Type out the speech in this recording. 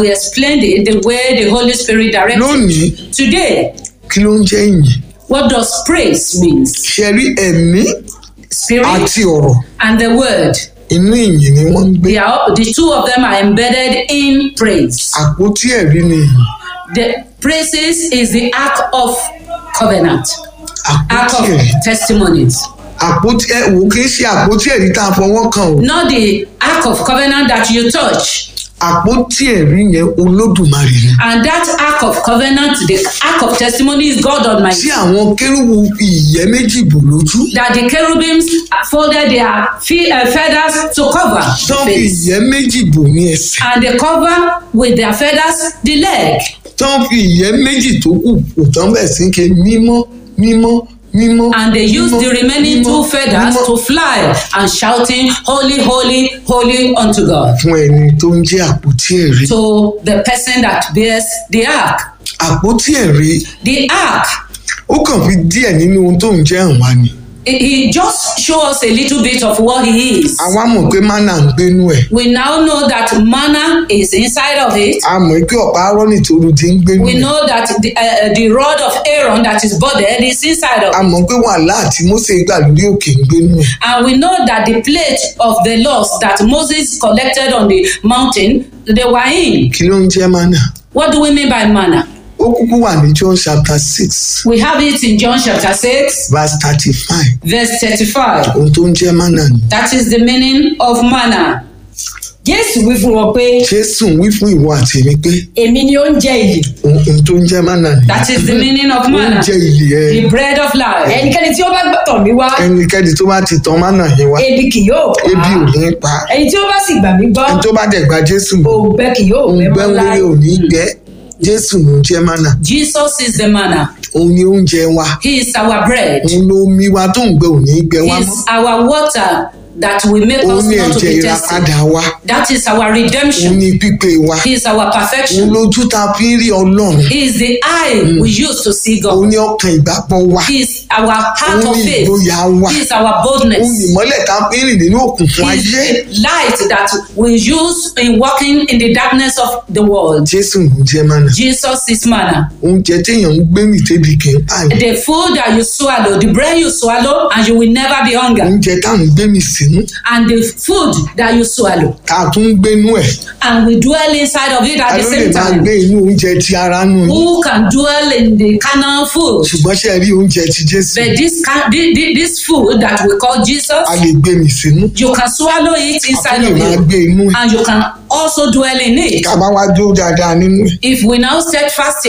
We explained it the way the Holy Spirit directed. lónìí Today, kí ló ń jẹ́ ìyìn what does praise means? ṣe rí ẹ̀mí Spirit àti ọ̀rọ̀ and the word. inú ìyìn ni wọ́n ń gbé They are, the two of them are embedded in praise. àpótí ẹ̀rí ni ìyìn The praises is the ark of covenant, ark àpótí of ẹ̀rí testimonies. àpótí ẹ wò kí n ṣe àpótí ẹ̀rí tá a fọwọ́ kàn o Not the ark of covenant that you touch. àpótí ẹ̀rí yẹn olódùmarè ni And that ark of covenant, the ark of testimony is God tí Almighty. àwọn kérúwù fi ìyẹ́ méjì bò lójú That the cherubims folded their fe- uh, feathers to cover the tán fi face. ìyẹ́ méjì bò ní ẹsẹ̀ And they cover with their feathers the leg. tán fi ìyẹ́ méjì tó kù kò tán bẹ̀ sí ké mímọ́ mímọ́ mímọ́ And they use mímọ́, the remaining mímọ́, two feathers mímọ́. to fly and shouting, Holy, holy, holy unto God. fún ẹni tó ń jẹ́ àpótí ẹ̀rí To the person that bears the ark. àpótí ẹ̀rí The ark, ó kàn fi díẹ̀ nínú ohun tó ń jẹ́ hàn wá ni he- he just show us a little bit of what he is. àwa mọ̀ pé mánà ń gbénú ẹ̀ We now know that manna is inside of it. a mọ̀ pé ọ̀pá arọ́nì tó ru ti ń gbénú We ẹ̀ know that the, uh, the rod of Aaron that is budded is inside of a it. mọ̀ pé wàhálà àti Mósè gbà lórí òkè ń gbénú ẹ̀ And we know that the plate of the laws that Moses collected on the mountain, they were in. kí ló ń jẹ́ mánà What do we mean by manna? ó kúkú wà ní John chapter six We have it in John chapter 6, verse thirty-five verse 35. ohun tó ń jẹ́ mánà ni That is the meaning of manna. jésù wí fún wọn pé Jésù wí fún ìwọ àti èmi pé èmi ni oúnjẹ ìyè ohun tó ń jẹ́ mánà ni That is the meaning of manna. oúnjẹ ìyè ẹ The bread of life. ẹnikẹ́ni tí ó bá gbọ́tọ̀ mi wá ẹnikẹ́ni tó bá ti tan mánà yẹn wá ebi kì yóò pa ebi ò ní pa ẹni tí ó bá sì gbà mí gbọ́ ẹni tó bá dẹ̀ gba Jésù mọ̀ òǹgbẹ kì yóò òun gbẹ gbẹ́ mọ́ láé wọlé ò ní gbẹ́ Jésù ló ń jẹ́ mánà Jesus is the manna. òun ni oúnjẹ wa He is our bread. òun ló mi wa tó ń gbẹ ò ní gbẹ wá He mọ́ is our water that will make òun us ni not to ẹ̀jẹ̀ be tested. ìràpadà wa That is our òun redemption. ni pípé wa He is our òun perfection. lójú ta fi ń rí Ọlọ́run He is the eye we use to see òun God. ni ọkàn ìgbàgbọ́ wa He is our heart òun of ni faith. ìgboyà wa He is our òun ni boldness. ìmọ́lẹ̀ ta fi ń rìn nínú òkùnkùn He is ayé the light that we use in walking in the darkness of the world. Jésù ló ń jẹ́ mánà Jesus is manna. oúnjẹ téèyàn ń gbé mì tébi kì í pààyàn The food that you swallow, the bread you swallow, and you will never be hungry. oúnjẹ táwọn ń gbé mì sínú And the food that you swallow, tá a tún ń gbénú ẹ̀ and we dwell inside of it ta at the ló lè same máa time. gbé inú oúnjẹ ti ara nù yín Who can dwell in the carnal food? ṣùgbọ́n ṣe rí oúnjẹ ti Jésù But this ca- thi- thi- this food that we call Jesus, a lè gbé mì sínú you can swallow it a inside tún lè of máa you, gbé inú ẹ̀ and you can also dwell in it. ká bá wá dúró dáadáa nínú ẹ̀ If we now steadfast